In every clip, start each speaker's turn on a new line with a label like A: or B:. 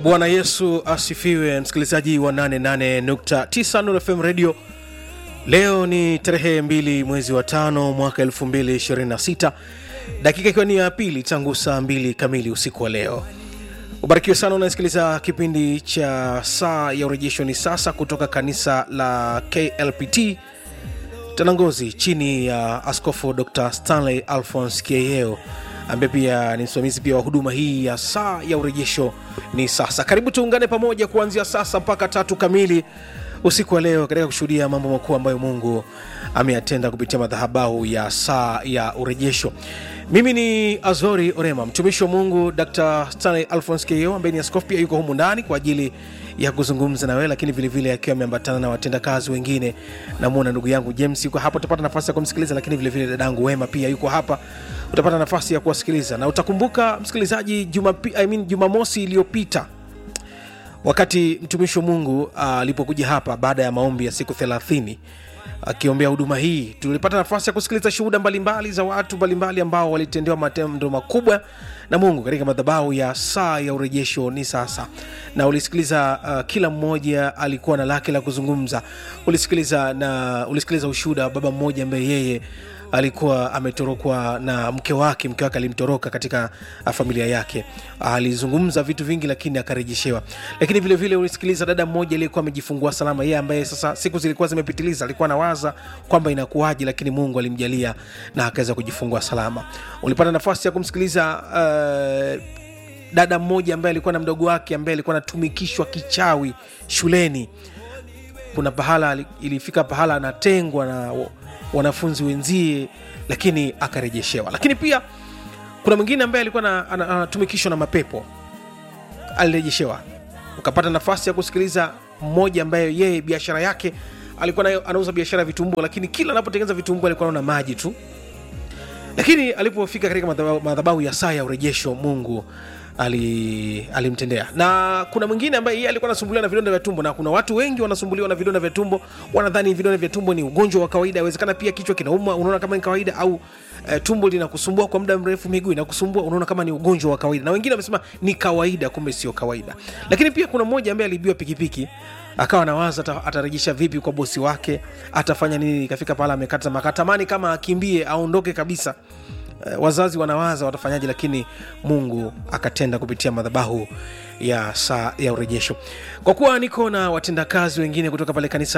A: bwana yesu asifiwe msikilizaji wa 88.9 Nuru fm radio leo ni tarehe 2 mwezi wa tano mwaka 226 dakika ikiwa ni ya pili tangu saa 2 kamili usiku wa leo ubarikiwe sana unasikiliza kipindi cha saa ya urejesho ni sasa kutoka kanisa la klpt tanangozi chini ya askofu dr stanley alphons kieyeo ambaye pia ni msimamizi pia wa huduma hii ya saa ya urejesho ni sasa karibu tuungane pamoja kuanzia sasa mpaka tatu kamili usiku wa leo katika kushuhudia mambo makuu ambayo mungu ameyatenda kupitia madhahabahu ya saa ya urejesho mimi ni azori orema mtumishi wa mungu dr stanley alphons keo ambaye ni askofu pia yuko humu ndani kwa ajili ya kuzungumza na wewe lakini vilevile akiwa ameambatana na watendakazi wengine namwona ndugu yangu james yuko hapa utapata nafasi ya kumsikiliza lakini vilevile dadangu wema pia yuko hapa utapata nafasi ya kuwasikiliza na utakumbuka msikilizaji jumapi, I mean, jumamosi iliyopita wakati mtumishi wa mungu alipokuja uh, hapa baada ya maombi ya siku thelathini akiombea huduma hii tulipata nafasi ya kusikiliza shuhuda mbalimbali za watu mbalimbali ambao walitendewa matendo makubwa na mungu katika madhabahu ya saa ya urejesho ni sasa na ulisikiliza uh, kila mmoja alikuwa na lake la kuzungumza ulisikiliza na ulisikiliza ushuhuda wa baba mmoja ambaye yeye alikuwa ametorokwa na mke wake mke wake alimtoroka katika familia yake alizungumza vitu vingi lakini akarejeshewa lakini vile vile ulisikiliza dada mmoja aliyekuwa amejifungua salama yeye ambaye sasa siku zilikuwa zimepitiliza alikuwa anawaza kwamba inakuwaje lakini mungu alimjalia na akaweza kujifungua salama ulipata nafasi ya kumsikiliza uh, dada mmoja ambaye alikuwa na mdogo wake ambaye alikuwa anatumikishwa kichawi shuleni kuna pahala ilifika pahala anatengwa na wanafunzi wenzie lakini akarejeshewa lakini pia kuna mwingine ambaye alikuwa anatumikishwa na mapepo alirejeshewa ukapata nafasi ya kusikiliza mmoja ambaye yeye biashara yake alikuwa nayo anauza biashara ya vitumbua lakini kila anapotengeneza vitumbua alikuwa anaona maji tu lakini alipofika katika madhabahu ya saa ya urejesho mungu ali, alimtendea na kuna mwingine ambaye yeye alikuwa anasumbuliwa na vidonda vya tumbo na kuna watu wengi wanasumbuliwa na vidonda vya tumbo wanadhani vidonda vya tumbo ni ugonjwa wa kawaida awezekana pia kichwa kinauma unaona kama ni kawaida au e, tumbo linakusumbua kwa muda mrefu miguu inakusumbua unaona kama ni ugonjwa wa kawaida na wengine wamesema ni kawaida kumbe sio kawaida lakini pia kuna mmoja ambaye aliibiwa pikipiki akawa nawaza atarejesha vipi kwa bosi wake atafanya nini ikafika pahala amekata makatamani kama akimbie aondoke kabisa wazazi wanawaza watafanyaje lakini mungu akatenda kupitia madhabahu ya saa ya urejesho kwa kuwa niko na watendakazi wengine kutoka pale kanisa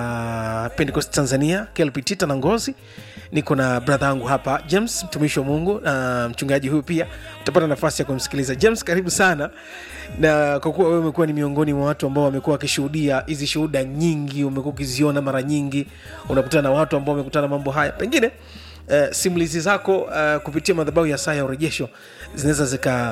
A: la pentecost tanzania klpt tanangozi niko na bradha yangu hapa james mtumishi wa mungu na mchungaji huyu pia utapata nafasi ya kumsikiliza james karibu sana na kwa kuwa wewe umekuwa ni miongoni mwa watu ambao wamekuwa wakishuhudia hizi shuhuda nyingi umekuwa ukiziona mara nyingi unakutana na watu ambao wamekutana mambo haya pengine Uh, simulizi zako uh, kupitia madhabahu ya saa ya urejesho zinaweza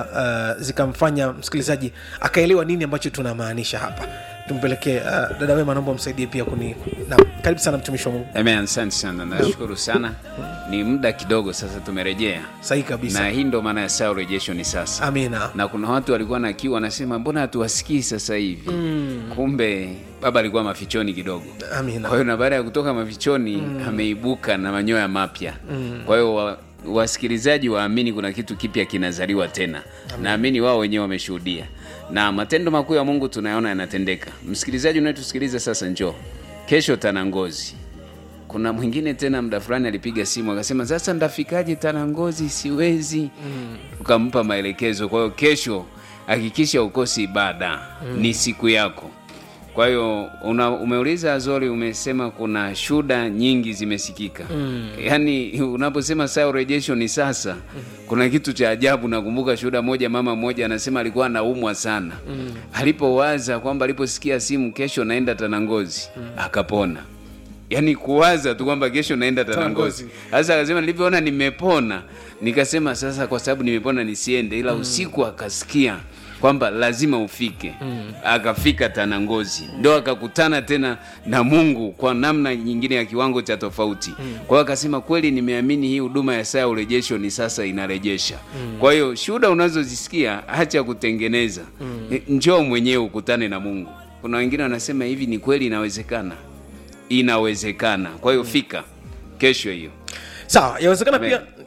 A: zikamfanya zika uh, msikilizaji akaelewa nini ambacho tunamaanisha hapa tumpelekee uh, dada wema naomba msaidie pia kuni na, karibu sana mtumishi wa mungu
B: Amen, asante sana nashukuru sana ni muda kidogo sasa tumerejea
A: sahihi kabisa
B: na hii ndo maana ya saa urejesho ni sasa
A: amina
B: na kuna watu walikuwa na kiu wanasema mbona hatuwasikii sasa hivi mm. kumbe baba alikuwa mafichoni kidogo
A: amina
B: kwa hiyo na baada ya kutoka mafichoni mm. ameibuka na manyoya mapya mm. kwa hiyo wa, wasikilizaji waamini kuna kitu kipya kinazaliwa tena naamini wao wenyewe wameshuhudia na matendo makuu ya mungu tunayaona yanatendeka msikilizaji unayetusikiliza sasa njoo kesho tanangozi kuna mwingine tena muda fulani alipiga simu akasema sasa ndafikaje tanangozi siwezi mm. ukampa maelekezo kwa hiyo kesho hakikisha ukosi ibada mm. ni siku yako kwa hiyo umeuliza azori umesema kuna shuda nyingi zimesikika mm. yaani unaposema saa urejesho ni sasa mm. kuna kitu cha ajabu nakumbuka shuhuda moja mama mmoja anasema alikuwa anaumwa sana mm. alipowaza kwamba aliposikia simu kesho naenda tanangozi mm. akapona yaani kuwaza tu kwamba kesho naenda tanangozi sasa akasema nilivyoona nimepona nikasema sasa kwa sababu nimepona nisiende ila mm. usiku akasikia kwamba lazima ufike mm. akafika tanangozi mm. ndo akakutana tena na mungu kwa namna nyingine ya kiwango cha tofauti mm. kwa hiyo akasema kweli nimeamini hii huduma ya saa ya urejesho ni sasa inarejesha mm. kwa hiyo shuhuda unazozisikia hacha kutengeneza mm. njoo mwenyewe ukutane na mungu kuna wengine wanasema hivi ni kweli inawezekana inawezekana kwa hiyo fika kesho hiyo
A: sawa yawezekana
B: Amen.
A: pia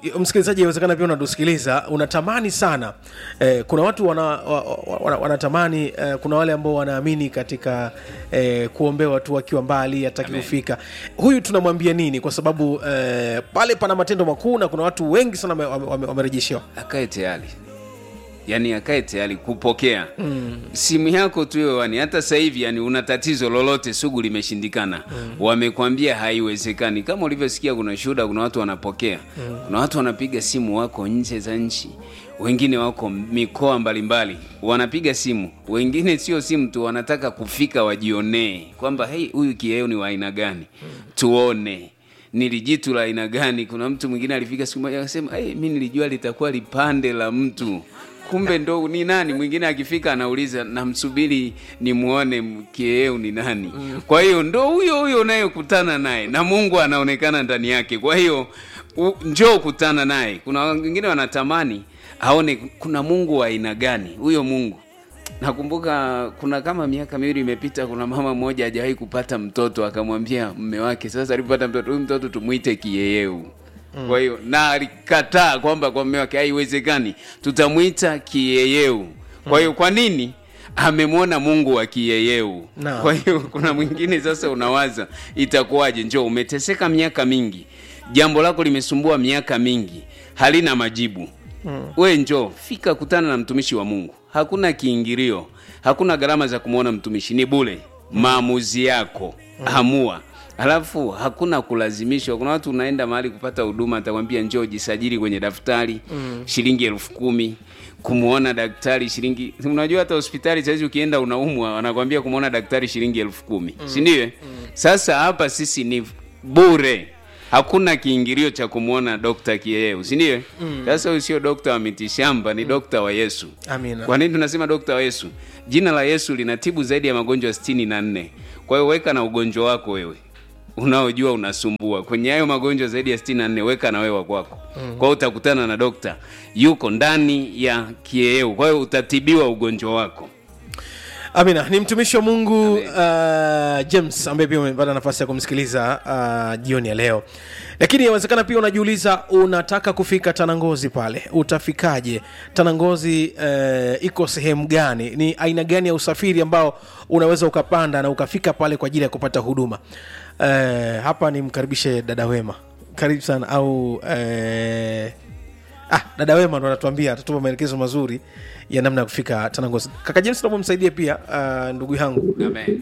A: msikilizaji inawezekana pia unatusikiliza unatamani sana eh, kuna watu wana, wa, wa, wana, wanatamani eh, kuna wale ambao wanaamini katika eh, kuombewa tu wakiwa mbali hataki
B: Amen.
A: kufika huyu tunamwambia nini kwa sababu eh, pale pana matendo makuu na kuna watu wengi sana wame- wame- wame- wamerejeshewa
B: akae tayari yaani akae tayari kupokea mm. simu yako tu hewani hata sasa hivi yani una tatizo lolote sugu limeshindikana mm. wamekwambia haiwezekani kama ulivyosikia kuna shuhuda kuna watu wanapokea mm. kuna watu wanapiga simu wako nje za nchi wengine wako mikoa mbalimbali wanapiga simu wengine sio simu tu wanataka kufika wajionee kwamba hei huyu kieo ni wa aina gani tuone nilijitu la aina gani kuna mtu mwingine alifika siku moja akasema hey, mi nilijua litakuwa lipande la mtu kumbe ndo ni nani mwingine akifika anauliza namsubiri nimwone kieu ni nani kwa hiyo ndo huyo huyo unayekutana naye na mungu anaonekana ndani yake kwa hiyo u- njoo kutana naye kuna wengine wanatamani aone kuna mungu wa aina gani huyo mungu nakumbuka kuna kama miaka miwili imepita kuna mama mmoja hajawahi kupata mtoto akamwambia mme wake sasa alipopata mtoto huyu mtoto tumwite kiyeyeu mm. kwa hiyo na alikataa kwamba kwa mme wake haiwezekani tutamwita kiyeyeu kwa hiyo kwa nini amemwona mungu wa kiyeyeu
A: Naam.
B: kwa hiyo kuna mwingine sasa unawaza itakuwaje njoo umeteseka miaka mingi jambo lako limesumbua miaka mingi halina majibu mm. we njoo fika kutana na mtumishi wa mungu hakuna kiingilio hakuna gharama za kumwona mtumishi ni bule mm. maamuzi yako mm. amua alafu hakuna kulazimishwa kuna watu unaenda mahali kupata huduma atakwambia njoo jisajili kwenye daftari mm. shilingi elfu kumi kumwona daktari shilingi unajua hata hospitali sahizi ukienda unaumwa wanakwambia kumwona daktari shilingi elfu kumi mm. sindio mm. sasa hapa sisi ni bure hakuna kiingilio cha kumwona dokta kieu sindio sasa huyu sio dokta wa mitishamba ni dokta wa yesu
A: amina
B: kwa nini tunasema dokta wa yesu jina la yesu linatibu zaidi ya magonjwa sitini na nne kwa hiyo weka na ugonjwa wako wewe unaojua unasumbua kwenye hayo magonjwa zaidi ya sitini na nne weka na wewe wa kwako mm. kwa hiyo utakutana na dokta yuko ndani ya kieu kwa hiyo utatibiwa ugonjwa wako
A: amina ni mtumishi wa mungu uh, james ambaye pia umepata nafasi ya kumsikiliza uh, jioni ya leo lakini inawezekana pia unajiuliza unataka kufika tanangozi pale utafikaje tanangozi uh, iko sehemu gani ni aina gani ya usafiri ambao unaweza ukapanda na ukafika pale kwa ajili ya kupata huduma uh, hapa nimkaribishe dada wema karibu sana au uh, ah, dada wema ndo anatuambia atatupa maelekezo mazuri ya namna ya kufika tanangozi kaka james naomba msaidie pia uh, ndugu yangu
B: Amen.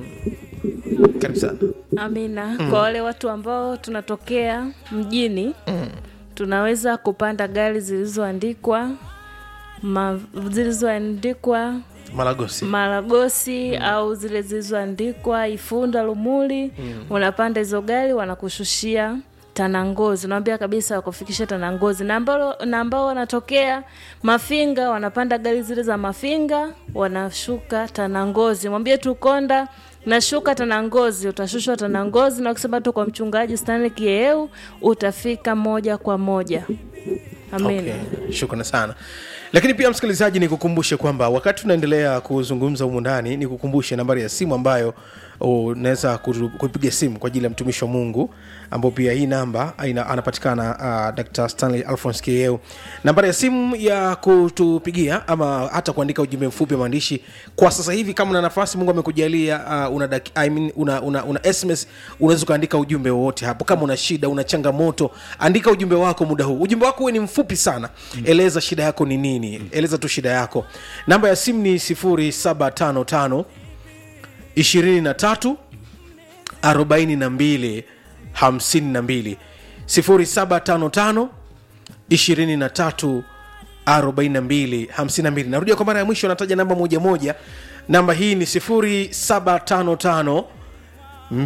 A: karibu sana
C: amina kwa wale watu ambao tunatokea mjini tunaweza kupanda gari zilizoandikwa ma, zilizoandikwa
A: malagosi
C: maragosi au zile zilizoandikwa ifunda lumuli unapanda hizo gari wanakushushia tanangozi unawambia kabisa wakufikisha tanangozi na ambao na ambao wanatokea mafinga wanapanda gari zile za mafinga wanashuka tanangozi mwambie tu konda nashuka tanangozi utashushwa tanangozi na ukisema tu kwa mchungaji stanley kieu utafika moja kwa moja amina
A: okay. shukrani sana lakini pia msikilizaji ni kukumbushe kwamba wakati tunaendelea kuzungumza humu ndani ni kukumbushe nambari ya simu ambayo unaweza kutu- kupiga simu kwa ajili ya mtumishi wa mungu ambao pia hii namba ina, anapatikana uh, dr stanley alphons keu nambari ya simu ya kutupigia ama hata kuandika ujumbe mfupi wa maandishi kwa sasa hivi kama una nafasi mungu amekujalia uh, una, dak- I mean, una, una, una sms unaweza ukaandika ujumbe wowote hapo kama una shida una changamoto andika ujumbe wako muda huu ujumbe wako uwe ni mfupi sana eleza shida yako ni nini eleza tu shida yako namba ya simu ni 755 23 42 52 0755 23 42 52 narudia kwa mara ya mwisho nataja namba moja moja namba hii ni 0755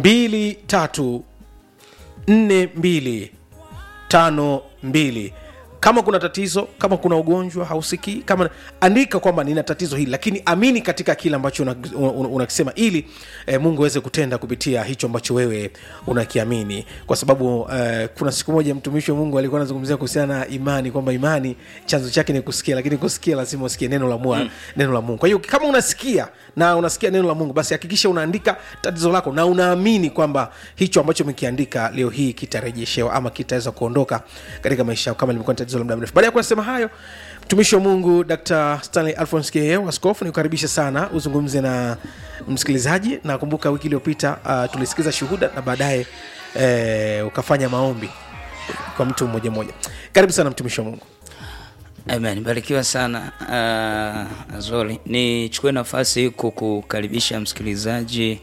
A: 23 42 52 kama kuna tatizo kama kuna ugonjwa hausikii kama andika kwamba nina tatizo hili lakini amini katika kile ambacho unakisema una, una unakisema ili eh, mungu aweze kutenda kupitia hicho ambacho wewe unakiamini kwa sababu eh, kuna siku moja mtumishi wa mungu alikuwa anazungumzia kuhusiana na imani kwamba imani chanzo chake ni kusikia lakini kusikia lazima usikie neno la, mua, mm. neno la mungu kwa hiyo kama unasikia na unasikia neno la mungu basi hakikisha unaandika tatizo lako na unaamini kwamba hicho ambacho umekiandika leo hii kitarejeshewa ama kitaweza kuondoka katika maisha yako kama limekuwa ni tatizo la muda mrefu baada ya kuyasema hayo mtumishi wa mungu dr stanley alphons keo askofu nikukaribisha sana uzungumze na msikilizaji na kumbuka wiki iliyopita uh, tulisikiza shuhuda na baadaye eh, ukafanya maombi kwa mtu mmoja mmoja karibu sana mtumishi wa mungu
D: Amen, barikiwa sana uh, Azori. Nichukue nafasi hii kukukaribisha msikilizaji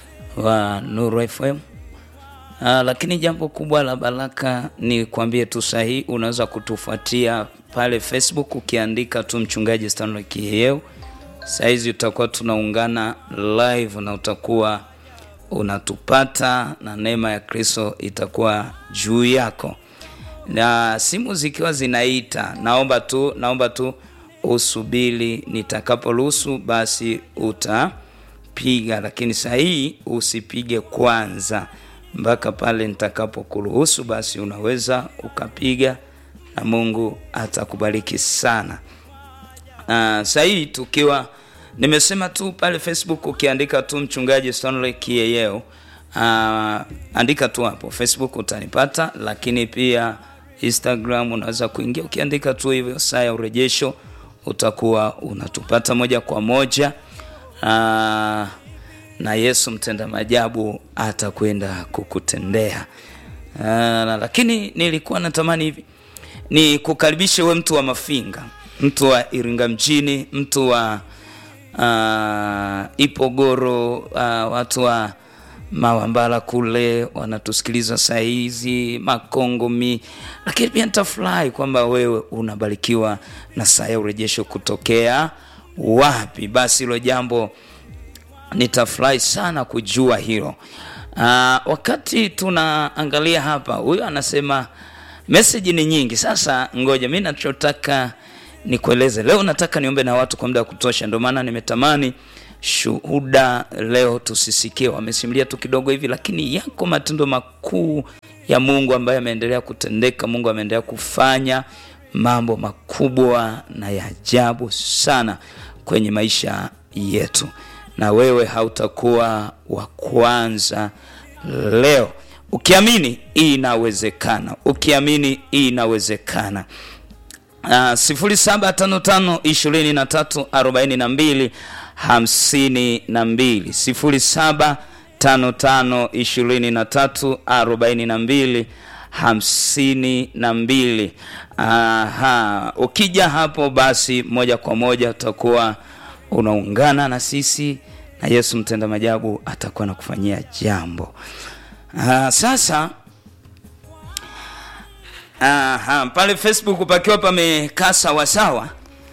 D: wa Nuru FM. Uh, lakini jambo kubwa la baraka ni kuambie tu sahihi, unaweza kutufuatia pale Facebook ukiandika tu mchungaji Stanley Kiyeu. Saizi utakuwa tunaungana live na utakuwa unatupata na neema ya Kristo itakuwa juu yako na simu zikiwa zinaita, naomba tu naomba tu usubiri, nitakaporuhusu basi utapiga, lakini saa hii usipige kwanza mpaka pale nitakapokuruhusu, basi unaweza ukapiga na Mungu atakubariki sana. Uh, saa hii tukiwa nimesema tu pale Facebook ukiandika tu mchungaji Stanley Kiyeyeo uh, andika tu hapo Facebook utanipata, lakini pia Instagram unaweza kuingia ukiandika tu hivyo saa ya urejesho, utakuwa unatupata moja kwa moja. Aa, na Yesu mtenda majabu atakwenda kukutendea. Aa, lakini nilikuwa natamani hivi ni kukaribishe we mtu wa Mafinga, mtu wa Iringa mjini, mtu wa uh, Ipogoro, uh, watu wa Mawambala kule wanatusikiliza saa hizi Makongomi, lakini pia nitafurahi kwamba wewe unabarikiwa na saa ya urejesho kutokea wapi. Basi hilo jambo nitafurahi sana kujua hilo. Aa, wakati tunaangalia hapa, huyu anasema meseji ni nyingi. Sasa ngoja mi nachotaka nikueleze leo, nataka niombe na watu kwa muda wa kutosha, ndio maana nimetamani shuhuda leo tusisikie, wamesimulia tu kidogo hivi, lakini yako matendo makuu ya Mungu ambayo yameendelea kutendeka. Mungu ameendelea kufanya mambo makubwa na ya ajabu sana kwenye maisha yetu, na wewe hautakuwa wa kwanza leo. Ukiamini hii inawezekana, ukiamini hii inawezekana. Uh, sifuri saba tano tano ishirini na tatu arobaini na mbili hamsini na mbili sifuri saba tano tano ishirini na tatu arobaini na mbili hamsini na mbili. Aha, ukija hapo basi moja kwa moja utakuwa unaungana na sisi na Yesu mtenda majabu atakuwa nakufanyia jambo. Aha, sasa aha, pale Facebook pakiwa pamekaa sawasawa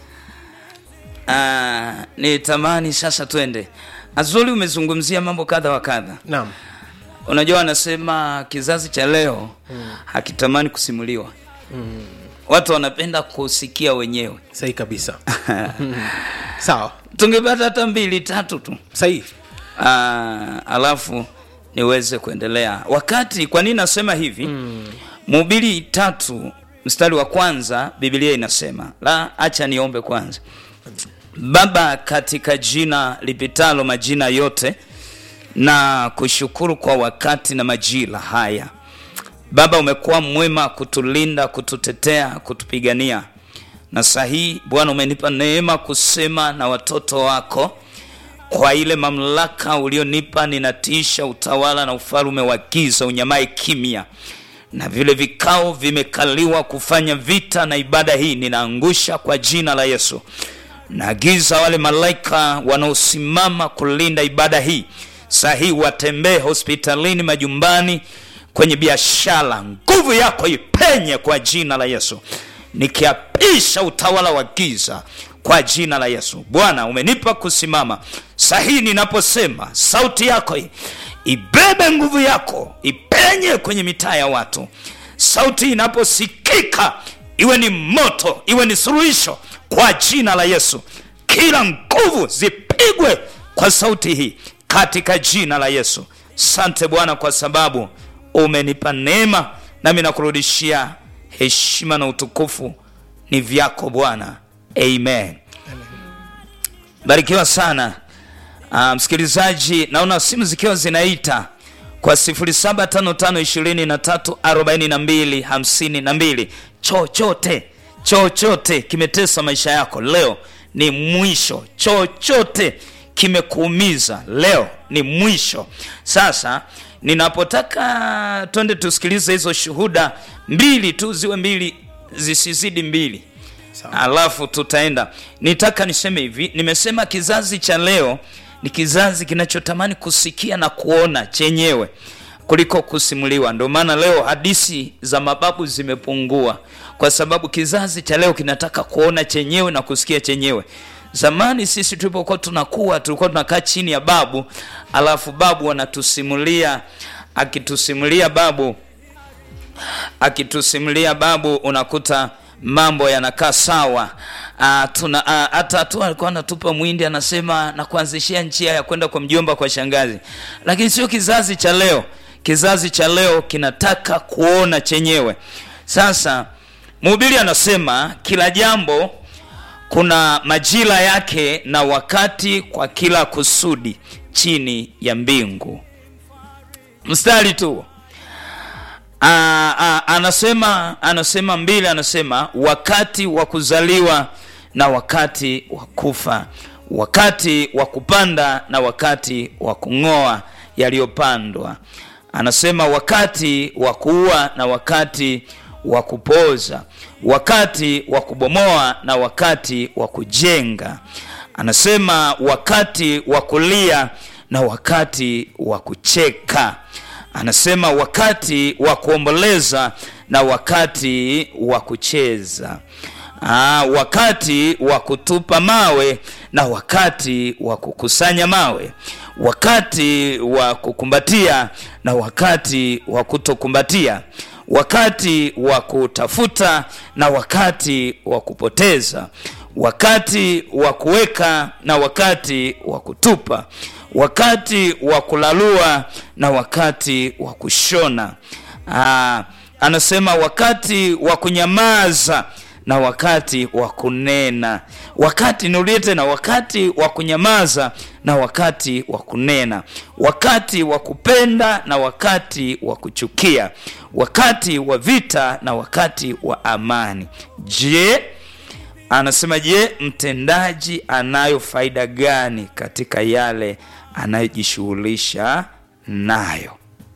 D: Uh, nitamani sasa twende. Azuli, umezungumzia mambo kadha wa kadha.
A: naam
D: Unajua, wanasema kizazi cha leo hmm, hakitamani kusimuliwa hmm. Watu wanapenda kusikia wenyewe.
A: sahihi kabisa sawa
D: Tungepata hata mbili tatu tu
A: sahihi
D: uh, alafu niweze kuendelea. Wakati kwa nini nasema hivi Mhubiri tatu mstari wa kwanza Biblia inasema la, acha niombe kwanza. Baba, katika jina lipitalo majina yote, na kushukuru kwa wakati na majira haya. Baba, umekuwa mwema kutulinda, kututetea, kutupigania, na sahihi Bwana umenipa neema kusema na watoto wako kwa ile mamlaka ulionipa, ninatisha utawala na ufalume wa giza unyamae kimya, na vile vikao vimekaliwa kufanya vita na ibada hii, ninaangusha kwa jina la Yesu. Naagiza wale malaika wanaosimama kulinda ibada hii sahihi, watembee hospitalini, majumbani, kwenye biashara, nguvu yako ipenye kwa jina la Yesu, nikiapisha utawala wa giza kwa jina la Yesu. Bwana, umenipa kusimama sahihi, ninaposema sauti yako hii ibebe nguvu yako ipenye kwenye mitaa ya watu. Sauti inaposikika iwe ni moto iwe ni suluhisho kwa jina la yesu kila nguvu zipigwe kwa sauti hii katika jina la yesu sante bwana kwa sababu umenipa neema nami nakurudishia heshima na utukufu ni vyako bwana amen barikiwa sana uh, msikilizaji naona simu zikiwa zinaita kwa 0755234252 chochote chochote kimetesa maisha yako leo ni mwisho chochote kimekuumiza leo ni mwisho sasa ninapotaka twende tusikilize hizo shuhuda mbili tu ziwe mbili zisizidi mbili alafu tutaenda nitaka niseme hivi nimesema kizazi cha leo ni kizazi kinachotamani kusikia na kuona chenyewe kuliko kusimuliwa ndio maana leo hadisi za mababu zimepungua kwa sababu kizazi cha leo kinataka kuona chenyewe na kusikia chenyewe zamani sisi tulipokuwa tunakuwa tulikuwa tunakaa chini ya babu alafu babu anatusimulia akitusimulia babu akitusimulia babu unakuta mambo yanakaa sawa uh, tuna uh, hata tu alikuwa anatupa mwindi anasema na kuanzishia njia ya kwenda kwa mjomba kwa shangazi lakini sio kizazi cha leo kizazi cha leo kinataka kuona chenyewe sasa mhubiri anasema kila jambo kuna majira yake na wakati kwa kila kusudi chini ya mbingu mstari tu Aa, aa, anasema anasema mbili anasema wakati wa kuzaliwa na wakati wa kufa wakati wa kupanda na wakati wa kung'oa yaliyopandwa anasema wakati wa kuua na wakati wa kupoza wakati wa kubomoa na wakati wa kujenga anasema wakati wa kulia na wakati wa kucheka anasema wakati wa kuomboleza na wakati wa kucheza Aa, wakati wa kutupa mawe na wakati wa kukusanya mawe wakati wa kukumbatia na wakati wa kutokumbatia wakati wa kutafuta na wakati wa kupoteza wakati wa kuweka na wakati wa kutupa wakati wa kulalua na wakati wa kushona Aa, anasema wakati wa kunyamaza na wakati wa kunena wakati niulie tena wakati wa kunyamaza na wakati wa kunena wakati wa kupenda na wakati wa kuchukia wakati wa vita na wakati wa amani je anasema je mtendaji anayo faida gani katika yale anayojishughulisha nayo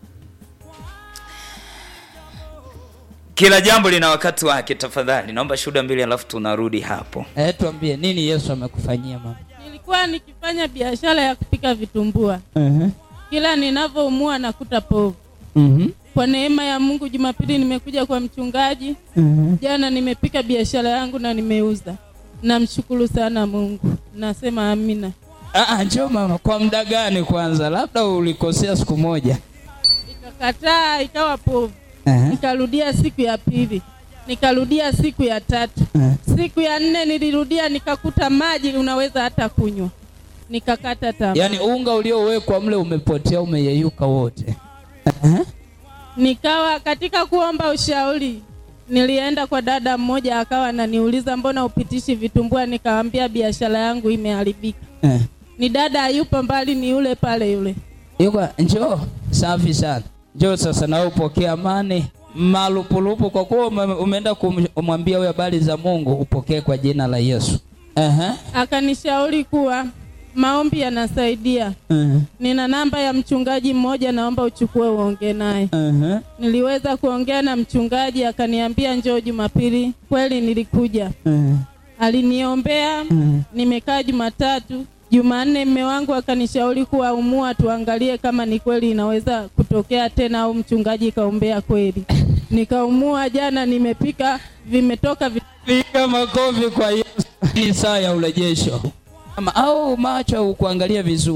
D: kila jambo lina wakati wake tafadhali naomba shuhuda mbili alafu tunarudi hapo
E: Eh, tuambie nini Yesu amekufanyia mama?
F: nilikuwa nikifanya biashara ya kupika vitumbua
E: Uh-huh.
F: kila ninavyoumua nakuta povu
E: Mhm.
F: kwa neema ya mungu jumapili nimekuja kwa mchungaji
E: Mhm.
F: jana nimepika biashara yangu na nimeuza namshukuru sana mungu nasema amina
E: Ah, ah, njoo mama, kwa muda gani kwanza? Labda ulikosea siku moja.
F: ikakataa ikawa povu
E: Uh-huh.
F: nikarudia siku ya pili nikarudia siku ya tatu
E: Uh-huh.
F: siku ya nne nilirudia nikakuta maji unaweza hata kunywa nikakata tamaa
E: Yaani unga uliowekwa mle umepotea, umeyeyuka wote. Uh-huh.
F: nikawa katika kuomba ushauri nilienda kwa dada mmoja akawa ananiuliza mbona upitishi vitumbua nikawambia biashara yangu imeharibika
E: Uh.
F: ni dada yupo mbali ni yule pale yule
E: Yuko njoo, safi sana. Njoo sasa na wewe upokee amani malupulupu, kwa kuwa ume- umeenda kum- kumwambia huyo habari za Mungu, upokee kwa jina la Yesu. Uh-huh.
F: akanishauri kuwa maombi yanasaidia
E: Uh-huh.
F: nina namba ya mchungaji mmoja naomba uchukue uongee naye
E: Uh-huh.
F: niliweza kuongea na mchungaji akaniambia njoo jumapili kweli nilikuja
E: Uh-huh.
F: aliniombea
E: Mhm.
F: nimekaa jumatatu jumanne mme wangu akanishauri kuwa umua tuangalie kama ni kweli inaweza kutokea tena au mchungaji kaombea kweli nikaumua jana nimepika vimetoka vi...
E: Piga makofi kwa Yesu. Ni saa ya urejesho. Ama au macho ukuangalia vizuri.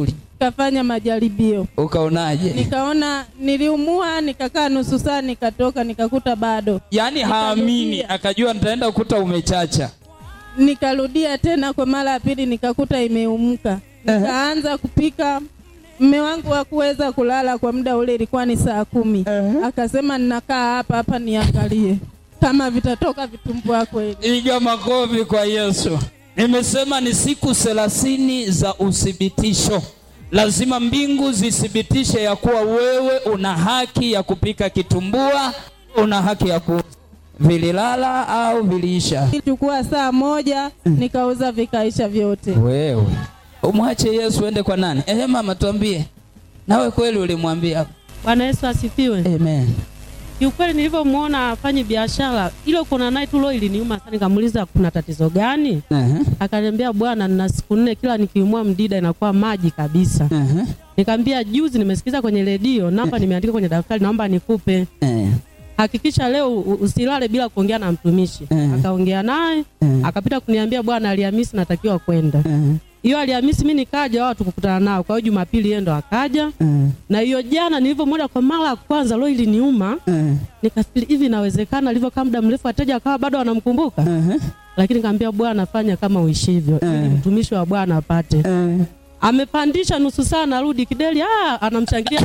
F: nikafanya majaribio
E: ukaonaje
F: nikaona niliumua nikakaa nusu saa nikatoka nikakuta bado
E: yaani haamini
F: Nikarudia.
E: akajua nitaenda kukuta umechacha
F: nikarudia tena kwa mara ya pili nikakuta imeumuka nikaanza kupika mme wangu hakuweza kulala kwa muda ule ilikuwa ni saa kumi akasema ninakaa hapa hapa niangalie kama vitatoka vitumbua kweli
E: iga makofi kwa yesu nimesema ni siku thelathini za uthibitisho lazima mbingu zithibitishe ya kuwa wewe una haki ya kupika kitumbua una haki ya ku vililala au viliisha
F: chukua saa moja nikauza vikaisha vyote
E: wewe umwache yesu ende kwa nani ehe mama tuambie nawe kweli ulimwambia
G: Bwana Yesu asifiwe.
E: amen
G: Kiukweli nilivyomwona afanye biashara ile, kuna naye tu roho iliniuma sana, nikamuuliza kuna tatizo gani?
E: Ehe,
G: Akaniambia bwana, nina siku nne kila nikiumwa mdida inakuwa maji kabisa.
E: ehe,
G: Nikamwambia juzi nimesikiza kwenye redio, namba nimeandika kwenye daftari, naomba nikupe.
E: eh,
G: Hakikisha leo u- usilale bila kuongea na mtumishi.
E: Mm.
G: Akaongea naye,
E: Mm.
G: akapita kuniambia bwana, Alhamisi natakiwa kwenda.
E: eh,
G: Hiyo Alhamisi mimi nikaja, wao tukukutana nao. Kwa hiyo Jumapili yeye ndo akaja.
E: eh,
G: Na hiyo jana nilivyomwona kwa mara ya kwanza, roho iliniuma.
E: eh,
G: nikafikiri hivi inawezekana alivyokaa muda mrefu wateja akawa bado wanamkumbuka
E: ehe,
G: lakini kaambia bwana fanya kama uishivyo ili mtumishi wa bwana apate
E: eh.
G: amepandisha nusu saa narudi kideli ah, anamshangilia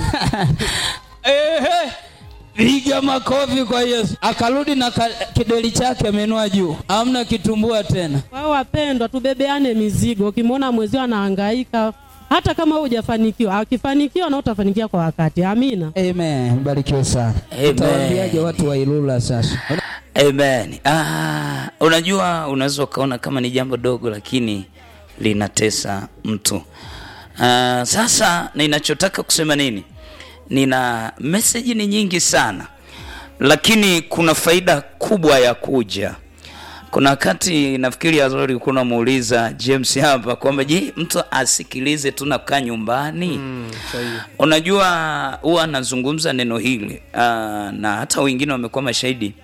E: Ehe, piga makofi kwa Yesu. Akarudi na ka, kideli chake amenua juu, amna kitumbua tena.
G: kwa hiyo wapendwa tubebeane mizigo ukimwona mwezio anahangaika hata kama wewe hujafanikiwa akifanikiwa na utafanikiwa kwa wakati amina
E: Amen, barikiwe sana.
D: Amen.
E: Utawaambiaje watu wa Ilula sasa?
D: Amen. Ah, unajua unaweza ukaona kama ni jambo dogo lakini linatesa mtu. Ah, sasa ninachotaka kusema nini? Nina meseji ni nyingi sana, lakini kuna faida kubwa ya kuja. Kuna wakati nafikiri Azori ulikuwa unamuuliza James hapa kwamba je, mtu asikilize tu na kukaa nyumbani? Unajua huwa anazungumza neno hili ah, na hata wengine wamekuwa mashahidi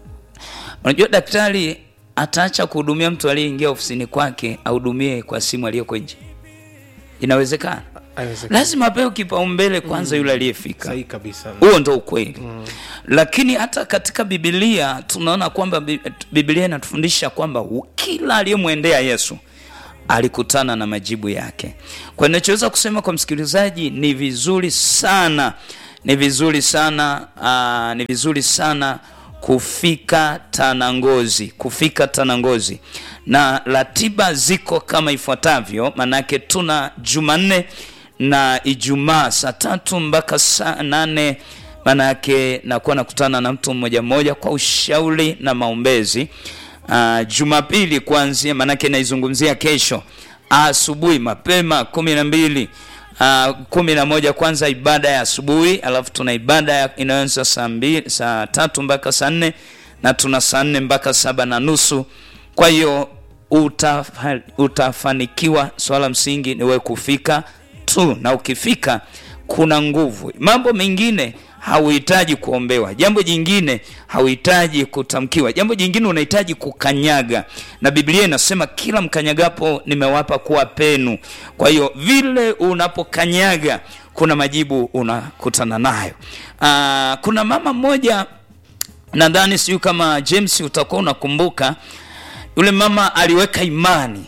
D: Unajua daktari ataacha kuhudumia mtu aliyeingia ofisini kwake ahudumie kwa simu aliyeko nje. Inawezekana?
A: Haiwezekani.
D: Lazima apewe kipaumbele kwanza yule aliyefika.
A: sahihi kabisa
D: Huo ndo ukweli. Lakini hata katika Biblia tunaona kwamba Bi- Biblia inatufundisha kwamba u- kila aliyemwendea Yesu alikutana na majibu yake. Kwa ninachoweza kusema kwa msikilizaji ni vizuri sana, ni vizuri sana, aa, ni vizuri sana kufika Tanangozi, kufika Tanangozi, na ratiba ziko kama ifuatavyo. Manake tuna Jumanne na Ijumaa saa tatu mpaka saa nane manake nakuwa nakutana na mtu mmoja mmoja kwa ushauri na maombezi. Uh, Jumapili kuanzia, manake naizungumzia kesho asubuhi mapema kumi na mbili uh, kumi na moja kwanza ibada ya asubuhi, alafu tuna ibada ya- inayoanza saa mbili saa tatu mpaka saa nne na tuna saa nne mpaka saba na nusu. Kwa hiyo utafa, utafanikiwa. Swala msingi ni wewe kufika tu, na ukifika kuna nguvu. Mambo mengine hauhitaji kuombewa, jambo jingine hauhitaji kutamkiwa, jambo jingine unahitaji kukanyaga, na Biblia inasema kila mkanyagapo nimewapa kuwa penu. Kwa hiyo vile unapokanyaga kuna majibu unakutana nayo. Aa, kuna mama mmoja nadhani sijui kama James utakuwa unakumbuka, yule mama aliweka imani.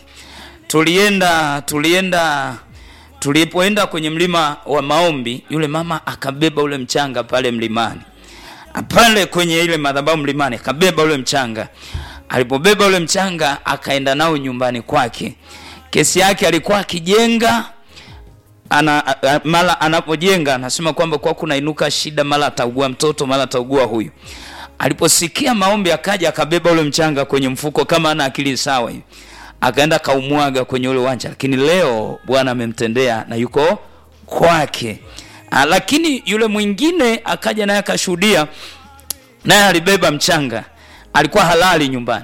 D: Tulienda tulienda tulipoenda kwenye mlima wa maombi, yule mama akabeba ule mchanga pale mlimani, pale kwenye ile madhabahu mlimani, akabeba ule mchanga. Alipobeba ule mchanga, akaenda nao nyumbani kwake. Kesi yake alikuwa akijenga ana, a- a- mara anapojenga anasema kwamba kwa kunainuka shida, mara ataugua mtoto, mara ataugua huyu. Aliposikia maombi, akaja akabeba ule mchanga kwenye mfuko kama ana akili sawa hivi, akaenda kaumwaga kwenye ule uwanja, lakini leo Bwana amemtendea na yuko kwake. Ah, Lakini yule mwingine akaja naye akashuhudia, naye alibeba mchanga, alikuwa halali nyumbani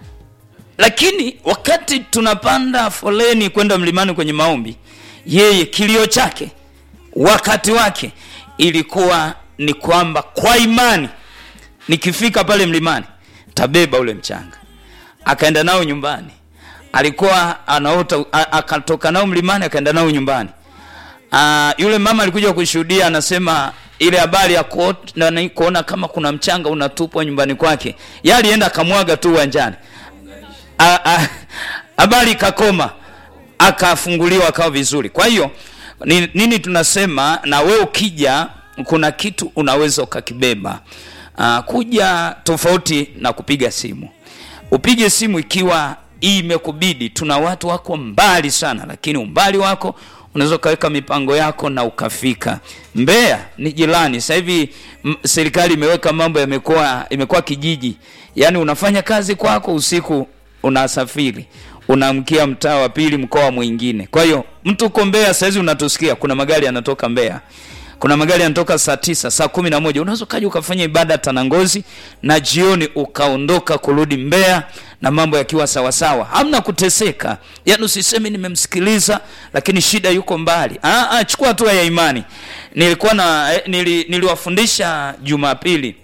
D: lakini wakati tunapanda foleni kwenda mlimani kwenye maombi, yeye kilio chake wakati wake ilikuwa ni kwamba kwa imani nikifika pale mlimani tabeba ule mchanga. Akaenda nao nyumbani, alikuwa anaota, a- akatoka nao mlimani, akaenda nao nyumbani, uh, yule mama alikuja kushuhudia anasema ile habari ya kuot- nani- kuona kama kuna mchanga unatupwa nyumbani kwake ye alienda akamwaga tu uwanjani A- a- habari ikakoma akafunguliwa akawa vizuri kwa hiyo ni- nini tunasema na we ukija kuna kitu unaweza ukakibeba uh, kuja tofauti na kupiga simu upige simu ikiwa hii imekubidi tuna watu wako mbali sana lakini umbali wako unaweza ukaweka mipango yako na ukafika mbeya ni jirani sasa hivi m- serikali imeweka mambo yamekuwa imekuwa kijiji yaani unafanya kazi kwako usiku unasafiri unaamkia mtaa wa pili mkoa mwingine kwa hiyo mtu uko mbeya sahizi unatusikia kuna magari yanatoka mbeya kuna magari yanatoka saa tisa saa kumi na moja unaweza ukaja ukafanya ibada tanangozi na jioni ukaondoka kurudi mbeya na mambo yakiwa sawasawa hamna kuteseka yaani usiseme nimemsikiliza lakini shida yuko mbali ah, ah, chukua hatua ya imani nilikuwa na eh, nili, niliwafundisha jumapili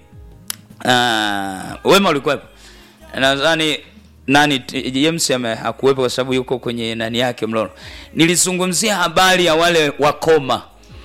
D: Ah, wema ulikuwepo nadhani nani t- james ame- hakuwepo kwa sababu yuko kwenye nani yake mlolo nilizungumzia habari ya wale wakoma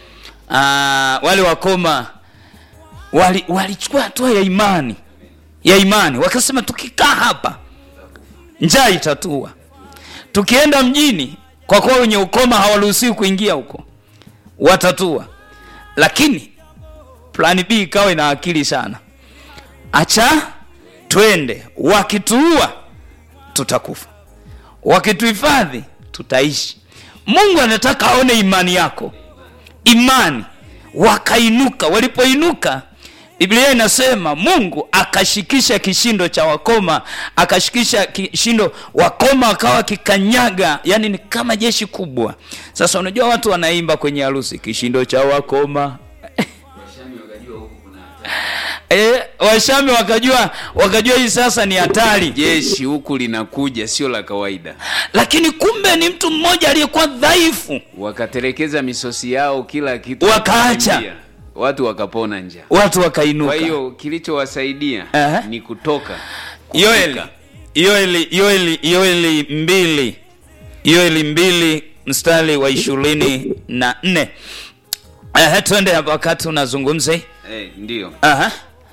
D: Ah, wale wakoma wali- walichukua hatua ya imani ya imani wakasema tukikaa hapa njaa itatua tukienda mjini kwa kuwa wenye ukoma hawaruhusiwi kuingia huko watatua lakini plani b ikawa ina akili sana acha twende wakituua tutakufa wakituhifadhi tutaishi mungu anataka aone imani yako imani wakainuka walipoinuka biblia inasema mungu akashikisha kishindo cha wakoma akashikisha kishindo wakoma wakawa kikanyaga yani ni kama jeshi kubwa sasa unajua watu wanaimba kwenye harusi kishindo cha wakoma e, washami wakajua wakajua hii sasa ni hatari
B: jeshi huku linakuja sio la kawaida
D: lakini kumbe ni mtu mmoja aliyekuwa dhaifu
B: wakatelekeza misosi yao kila kitu
D: Wakaacha.
B: wakakimbia. watu wakapona njaa
D: watu wakainuka
B: kwa hiyo kilichowasaidia
D: Aha.
B: ni kutoka
D: yoeli yoeli yoeli yoeli mbili yoeli mbili mstari wa ishirini na nne Ehe, twende hapa wakati unazungumza hii.
B: eh, ndio
D: Aha,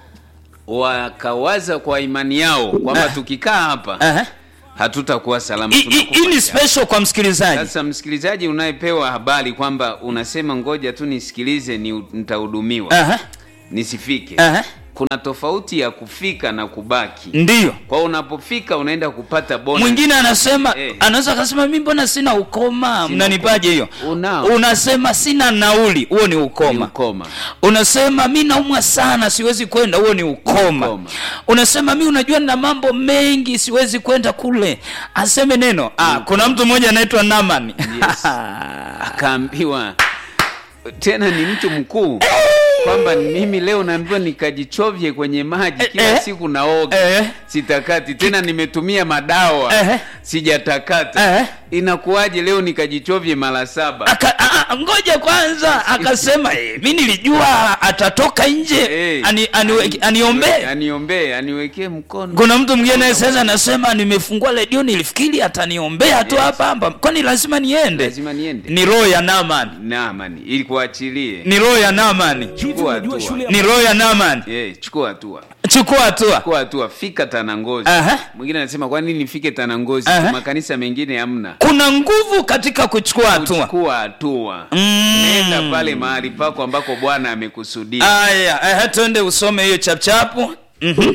B: wakawaza kwa imani yao kwamba
D: Ah.
B: tukikaa hapa
D: aha.
B: hatutakuwa salama
D: Hii- hii
B: tunakufa
D: hii ni
B: njaa.
D: special kwa msikilizaji
B: sasa msikilizaji unayepewa habari kwamba unasema ngoja tu nisikilize ni nitahudumiwa
D: Aha,
B: nisifike
D: aha.
B: kuna tofauti ya kufika na kubaki
D: ndiyo
B: kwa hiyo unapofika unaenda kupata bonus.
D: mwingine anasema
B: Eh.
D: anaweza akasema mi mbona sina ukoma
B: Sina
D: mnanipaje hiyo
B: Unao.
D: unasema sina nauli huo ni
B: Ni
D: ukoma
B: ukoma
D: unasema mi naumwa sana siwezi kwenda huo ni ukoma
B: Ukoma.
D: unasema mi unajua na mambo mengi siwezi kwenda kule aseme neno ah, kuna mtu mmoja anaitwa naman
B: Yes. akaambiwa tena ni mtu mkuu kwamba mimi leo naambiwa nikajichovye kwenye maji kila
D: Eh, eh.
B: siku naoga
D: Eh.
B: sitakati tena nimetumia madawa
D: Eh.
B: sijatakata
D: Eh.
B: inakuwaje leo nikajichovye mara saba
D: Aka, a, a, ngoja kwanza akasema eh, mi nilijua atatoka nje
B: Eh.
D: ani, ani, aniombee
B: aniombee aniwekee mkono
D: kuna mtu mwingine sasa anasema nimefungua redio nilifikiri ataniombea tu
B: Yes.
D: hapa hapa kwani lazima niende
B: lazima niende
D: ni roho ya namani
B: namani ili kuachilie
D: ni roho ya namani
B: chukua hatua
D: ni roho ya namani
B: Eh, chukua hatua
D: chukua hatua
B: chukua hatua fika tanangozi
D: Aha.
B: mwingine anasema kwa nini nifike tanangozi
D: Aha.
B: makanisa mengine hamna
D: kuna nguvu katika kuchukua hatua
B: chukua hatua
D: Mm.
B: nenda pale mahali pako ambako bwana amekusudia
D: aya eh, twende usome hiyo chapchapu Mhm.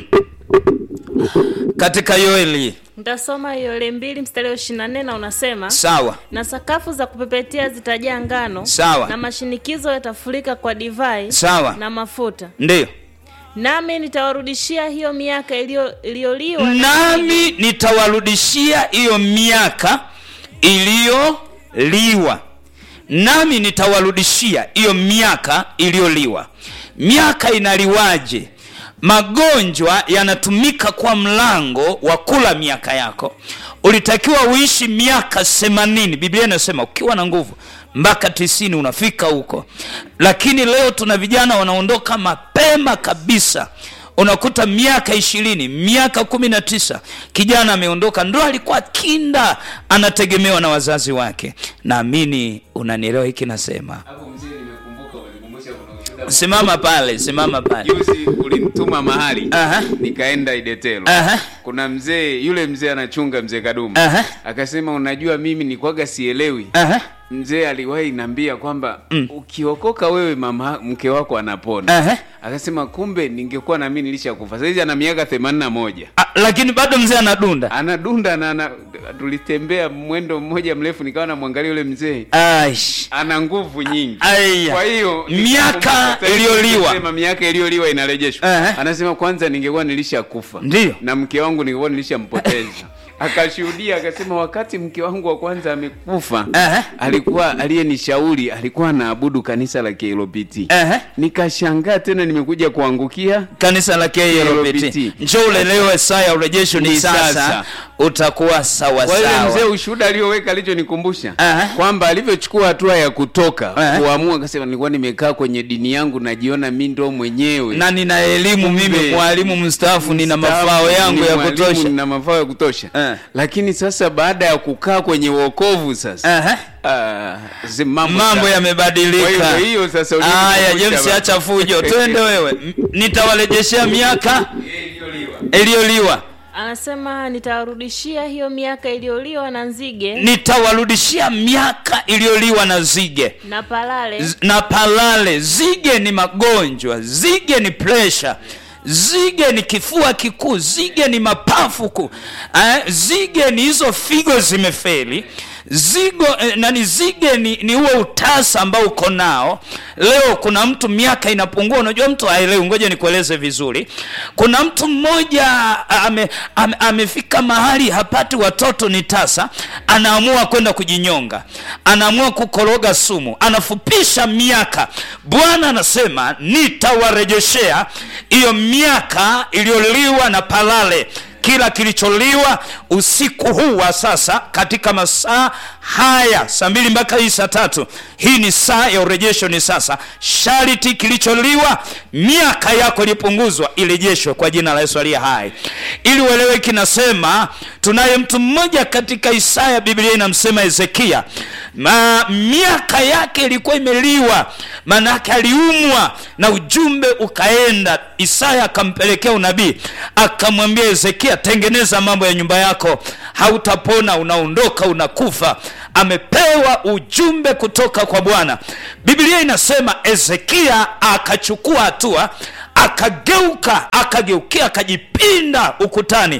D: katika yoeli
C: ntasoma yole mbili mstari wa ishiri na nne na unasema
D: sawa
C: na sakafu za kupepetea zitajaa ngano
D: Sawa.
C: na mashinikizo yatafurika kwa divai
D: Sawa.
C: na mafuta
D: ndiyo
C: nami nitawarudishia hiyo miaka iliyo- iliyoliwa na
D: nami nitawarudishia hiyo miaka iliyoliwa nami nitawarudishia hiyo miaka iliyoliwa miaka inaliwaje magonjwa yanatumika kwa mlango wa kula miaka yako ulitakiwa uishi miaka themanini biblia inasema ukiwa na nguvu mpaka tisini unafika huko lakini leo tuna vijana wanaondoka mapema kabisa unakuta miaka ishirini miaka kumi na tisa kijana ameondoka ndo alikuwa kinda anategemewa na wazazi wake naamini unanielewa hiki nasema
B: Hapo mzee, nimekumbuka umenikumbusha kuna ushuhuda
D: simama pale simama pale
B: juzi ulinituma mahali
D: Aha.
B: nikaenda idetelo
D: Aha.
B: kuna mzee yule mzee anachunga mzee kadumu
D: Aha.
B: akasema unajua mimi nikwaga sielewi
D: Aha.
B: mzee aliwahi niambia kwamba mm. ukiokoka wewe mama mke wako anapona
D: Aha.
B: akasema kumbe ningekuwa nami nilishakufa saizi ana miaka themanini na moja
D: Ah, lakini bado mzee anadunda
B: anadunda na ana, tulitembea mwendo mmoja mrefu nikawa namwangalia yule mzee
D: Aish.
B: ana nguvu nyingi
D: Aya.
B: kwa hiyo
D: Miaka
B: sasa hivi
D: iliyoliwa.
B: tunasema miaka iliyoliwa inarejeshwa
D: Ehe.
B: anasema kwanza ningekuwa nilishakufa
D: Ndiyo.
B: na mke wangu ningekuwa nilishampoteza akashuhudia akasema wakati mke wangu wa kwanza amekufa
D: Ehe.
B: alikuwa aliyenishauri alikuwa anaabudu kanisa la KLPT
D: Ehe.
B: nikashangaa tena nimekuja kuangukia
D: kanisa la KLPT
B: KLPT.
D: njoo ulelewe saa ya urejesho ni
B: Ni
D: sasa
B: sasa.
D: utakuwa sawa
B: kwa hiyo mzee
D: sawa
B: ushuhuda aliyoweka alichonikumbusha
D: Aha.
B: kwamba alivyochukua hatua ya kutoka
D: Aha.
B: kuamua akasema nilikuwa nimekaa kwenye dini yangu najiona mi ndo mwenyewe
D: na nina elimu mimi
B: Kumbe,
D: mwalimu mstaafu nina
B: Mstaafu,
D: mafao yangu
B: ni
D: ya
B: mwalimu,
D: kutosha
B: nina mafao ya kutosha
D: Eh.
B: lakini sasa baada ya kukaa kwenye uokovu sasa
D: Aha.
B: ah, zi- mambo
D: mambo
B: sa-
D: yamebadilika
B: Kwa hiyo hiyo sasa
D: haya
B: ulinikumbusha
D: james
B: baba.
D: acha fujo twende wewe M- nitawarejeshea miaka iliyoliwa
C: anasema nitawarudishia hiyo miaka iliyoliwa na nzige
D: nitawarudishia miaka iliyoliwa na zige
C: na palale
D: Z- na palale zige ni magonjwa zige ni presha zige ni kifua kikuu zige ni mapafu kuu eh, zige ni hizo figo zimefeli zigo eh, nani zige ni, ni huo utasa ambao uko nao leo kuna mtu miaka inapungua unajua mtu haelewi ngoja nikueleze vizuri kuna mtu mmoja ame, ame, amefika mahali hapati watoto ni tasa anaamua kwenda kujinyonga anaamua kukoroga sumu anafupisha miaka bwana anasema nitawarejeshea hiyo miaka iliyoliwa na palale kila kilicholiwa usiku huu wa sasa katika masaa haya saa mbili mpaka hii saa tatu hii ni saa ya urejesho ni sasa shariti kilicholiwa miaka yako ilipunguzwa irejeshwe kwa jina la yesu aliye hai ili uelewe kinasema tunaye mtu mmoja katika isaya biblia inamsema hezekia Ma, miaka yake ilikuwa imeliwa maanaake aliumwa na ujumbe ukaenda isaya akampelekea unabii akamwambia hezekia tengeneza mambo ya nyumba yako hautapona unaondoka unakufa amepewa ujumbe kutoka kwa bwana biblia inasema hezekia akachukua hatua akageuka akageukia akajipinda ukutani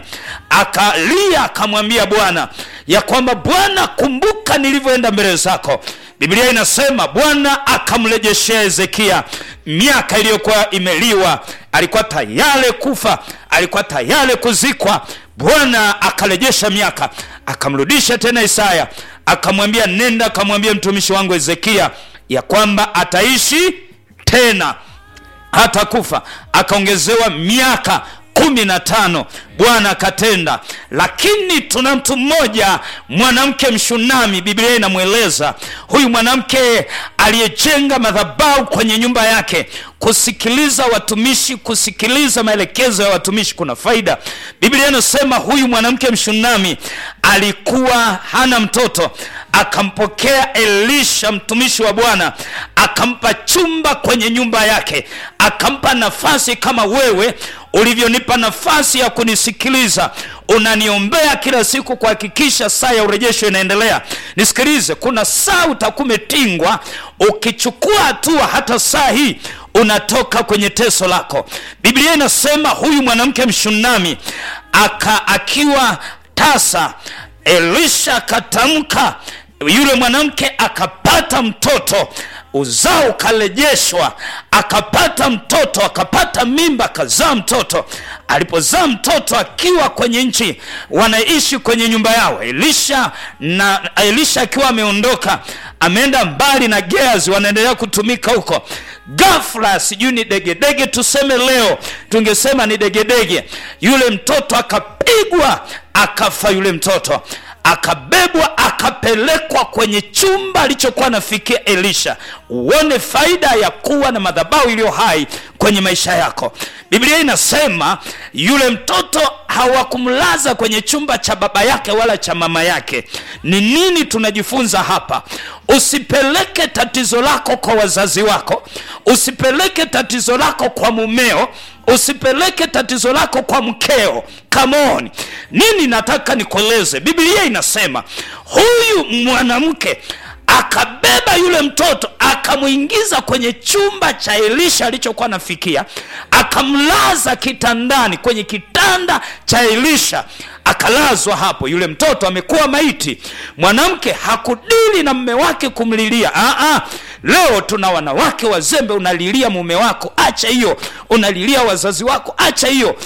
D: akalia akamwambia bwana ya kwamba bwana kumbuka nilivyoenda mbele zako biblia inasema bwana akamrejeshea hezekia miaka iliyokuwa imeliwa alikuwa tayari kufa alikuwa tayari kuzikwa bwana akarejesha miaka akamrudisha tena isaya akamwambia nenda akamwambia mtumishi wangu hezekia ya kwamba ataishi tena hata kufa akaongezewa miaka kumi na tano bwana akatenda lakini tuna mtu mmoja mwanamke mshunami biblia inamweleza huyu mwanamke aliyejenga madhabau kwenye nyumba yake kusikiliza watumishi kusikiliza maelekezo ya watumishi kuna faida biblia inasema huyu mwanamke mshunami alikuwa hana mtoto akampokea elisha mtumishi wa bwana akampa chumba kwenye nyumba yake akampa nafasi kama wewe ulivyonipa nafasi ya kunisikiliza unaniombea kila siku kuhakikisha saa ya urejesho inaendelea nisikilize kuna saa utakuwa umetingwa ukichukua hatua hata saa hii unatoka kwenye teso lako biblia inasema huyu mwanamke mshunami aka akiwa tasa elisha akatamka yule mwanamke akapata mtoto uzao ukarejeshwa akapata mtoto akapata mimba akazaa mtoto alipozaa mtoto akiwa kwenye nchi wanaishi kwenye nyumba yao elisha na elisha akiwa ameondoka ameenda mbali na geazi wanaendelea kutumika huko gafla sijui ni degedege tuseme leo tungesema ni degedege yule mtoto akapigwa akafa yule mtoto akabebwa akapelekwa kwenye chumba alichokuwa anafikia elisha uone faida ya kuwa na madhabahu iliyo hai
E: kwenye maisha yako biblia inasema yule mtoto hawakumlaza kwenye chumba cha baba yake wala cha mama yake ni nini tunajifunza hapa usipeleke tatizo lako kwa wazazi wako usipeleke tatizo lako kwa mumeo usipeleke tatizo lako kwa mkeo kamoni nini nataka nikueleze biblia inasema huyu mwanamke akabeba yule mtoto akamwingiza kwenye chumba cha elisha alichokuwa anafikia akamlaza kitandani kwenye kitanda cha elisha akalazwa hapo yule mtoto amekuwa maiti mwanamke hakudili na mme wake kumlilia Aa, leo tuna wanawake wazembe unalilia mume wako acha hiyo unalilia wazazi wako acha hiyo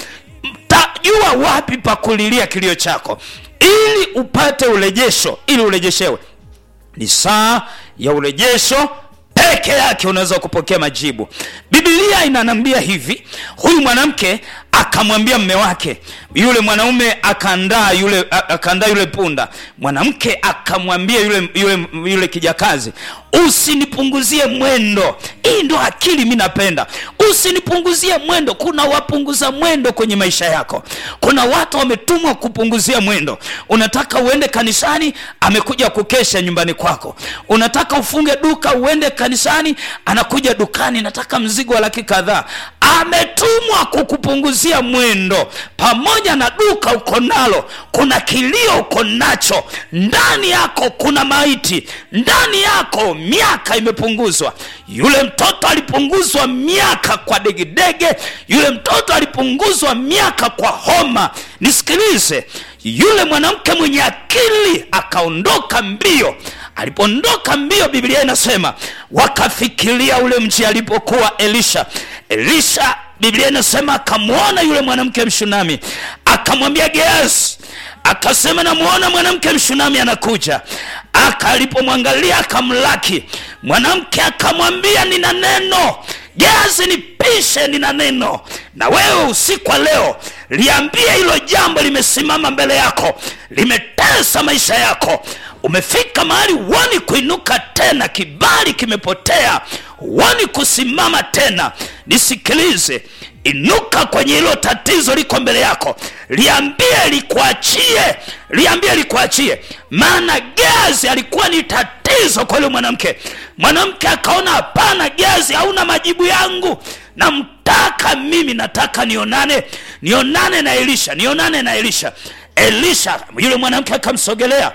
E: tajua wapi pa kulilia kilio chako ili upate urejesho ili urejeshewe ni saa ya urejesho peke yake unaweza kupokea majibu bibilia inanambia hivi huyu mwanamke akamwambia mme wake yule mwanaume akaandaa yule a- akaandaa yule punda mwanamke akamwambia yule, yule, yule kijakazi usinipunguzie mwendo hii ndo akili mi napenda usinipunguzie mwendo kuna wapunguza mwendo kwenye maisha yako kuna watu wametumwa kupunguzia mwendo unataka uende kanisani amekuja kukesha nyumbani kwako unataka ufunge duka uende kanisani anakuja dukani nataka mzigo wa laki kadhaa ametumwa kukupunguzia mwendo pamoja na duka uko nalo kuna kilio uko nacho ndani yako kuna maiti ndani yako miaka imepunguzwa yule mtoto alipunguzwa miaka kwa degedege yule mtoto alipunguzwa miaka kwa homa nisikilize yule mwanamke mwenye akili akaondoka mbio alipoondoka mbio biblia inasema wakafikiria ule mji alipokuwa elisha elisha biblia inasema akamwona yule mwanamke mshunami akamwambia geazi akasema namwona mwanamke mshunami anakuja aka alipomwangalia akamlaki mwanamke akamwambia nina neno geazi nipishe nina neno na wewe usiku wa leo liambie hilo jambo limesimama mbele yako limetesa maisha yako umefika mahali huoni kuinuka tena kibali kimepotea huoni kusimama tena nisikilize inuka kwenye hilo tatizo liko mbele yako liambie likuachie liambie likuachie maana gazi alikuwa ni tatizo kwa yule mwanamke mwanamke akaona hapana gazi hauna majibu yangu namtaka mimi nataka nionane nionane na elisha nionane na elisha elisha yule mwanamke akamsogelea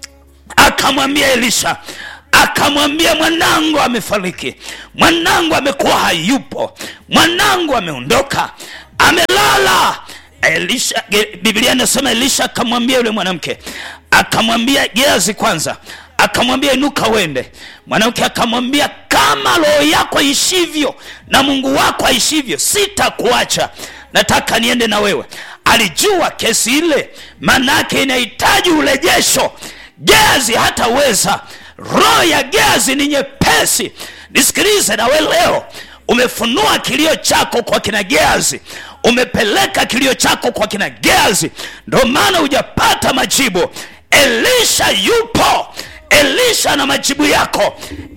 E: akamwambia elisha akamwambia mwanangu amefariki mwanangu amekuwa hayupo mwanangu ameondoka amelala elisha Ge- biblia inasema elisha akamwambia yule mwanamke akamwambia geazi kwanza akamwambia inuka uende mwanamke akamwambia kama roho yako ishivyo na mungu wako aishivyo sitakuacha nataka niende na wewe alijua kesi ile maanaake inahitaji urejesho gezi hataweza roho ya gezi ni nyepesi nisikilize nawe leo umefunua kilio chako kwa kina geazi umepeleka kilio chako kwa kina geazi ndo maana hujapata majibu elisha yupo elisha na majibu yako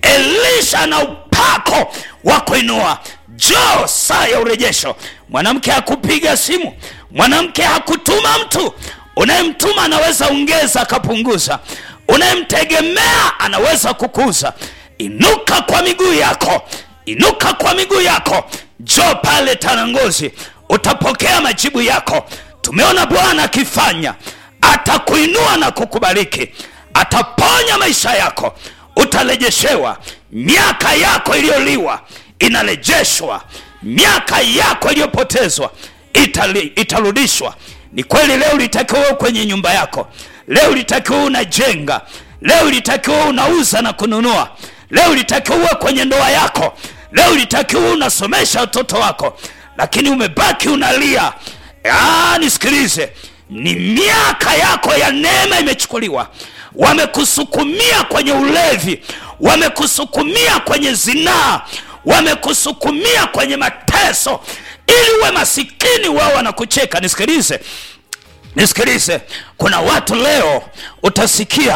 E: elisha na upako wa kuinua jo saa ya urejesho mwanamke hakupiga simu mwanamke hakutuma mtu unayemtuma anaweza ongeza akapunguza unayemtegemea anaweza kukuza inuka kwa miguu yako inuka kwa miguu yako jo pale tanangozi utapokea majibu yako tumeona bwana akifanya atakuinua na kukubariki ataponya maisha yako utarejeshewa miaka yako iliyoliwa inarejeshwa miaka yako iliyopotezwa itali- itarudishwa ni kweli leo litakiwa wewe kwenye nyumba yako leo litakiwa unajenga leo litakiwa unauza na kununua leo litakiwa uwe kwenye ndoa yako leo litakiwa unasomesha watoto wako lakini umebaki unalia Ah, nisikilize ni miaka yako ya neema imechukuliwa wamekusukumia kwenye ulevi wamekusukumia kwenye zinaa wamekusukumia kwenye mateso ili uwe masikini wao wanakucheka nisikilize nisikilize kuna watu leo utasikia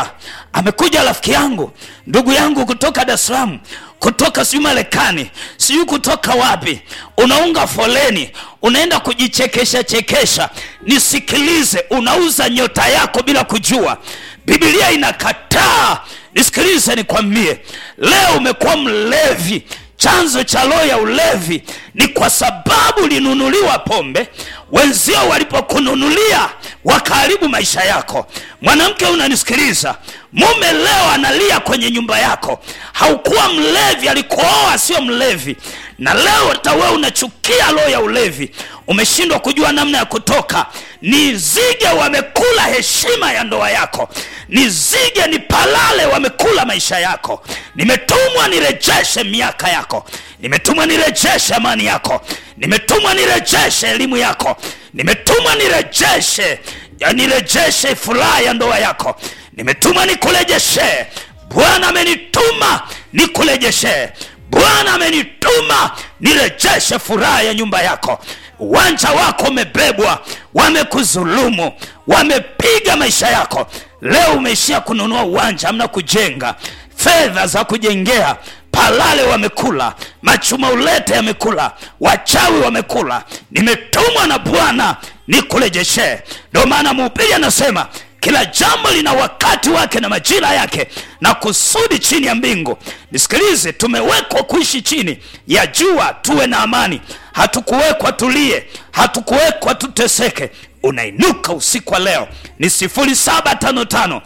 E: amekuja rafiki yangu ndugu yangu kutoka dar es salaam kutoka sijui marekani sijui kutoka wapi unaunga foleni unaenda kujichekesha chekesha nisikilize unauza nyota yako bila kujua bibilia inakataa nisikilize nikwambie leo umekuwa mlevi chanzo cha roho ya ulevi ni kwa sababu ulinunuliwa pombe wenzio walipokununulia wakaharibu maisha yako mwanamke unanisikiliza mume leo analia kwenye nyumba yako haukuwa mlevi alikuoa sio mlevi na leo hata wewe unachukia roho ya ulevi umeshindwa kujua namna ya kutoka ni zige wamekula heshima ya ndoa yako ni zige ni palale wamekula maisha yako nimetumwa nirejeshe miaka yako nimetumwa nirejeshe amani yako nimetumwa nirejeshe elimu yako nimetumwa nirejeshe ya nirejeshe furaha ya ndoa yako nimetumwa nikurejeshe bwana amenituma nikurejeshe bwana amenituma nirejeshe furaha ya nyumba yako uwanja wako umebebwa wamekuzulumu wamepiga maisha yako leo umeishia kununua uwanja amna kujenga fedha za kujengea palale wamekula machuma ulete yamekula wachawi wamekula nimetumwa na bwana nikurejeshe ndio maana mhubiri anasema kila jambo lina wakati wake na majira yake na kusudi chini ya mbingu nisikilize tumewekwa kuishi chini ya jua tuwe na amani hatukuwekwa tulie hatukuwekwa tuteseke unainuka usiku wa leo ni 755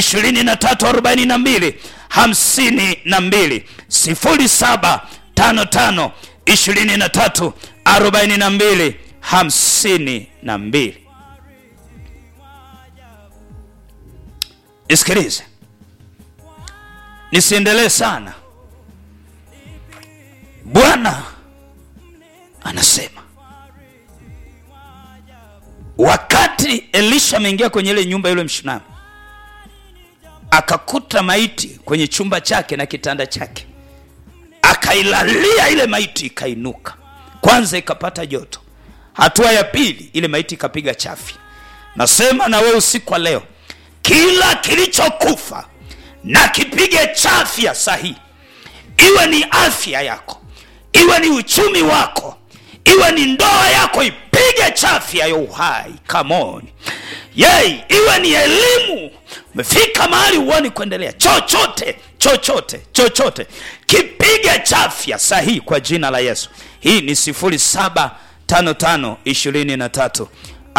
E: 2342 52 0755 23 42 52 nisikilize nisiendelee sana bwana anasema wakati elisha ameingia kwenye ile nyumba yule mshunami akakuta maiti kwenye chumba chake na kitanda chake akailalia ile maiti ikainuka kwanza ikapata joto hatua ya pili ile maiti ikapiga chafi nasema na wewe usiku wa leo kila kilichokufa na kipige chafya sahihi iwe ni afya yako iwe ni uchumi wako iwe ni ndoa yako ipige chafya ya uhai kamoni yei iwe ni elimu umefika mahali huoni kuendelea chochote chochote chochote kipige chafya sahihi kwa jina la yesu hii ni 075523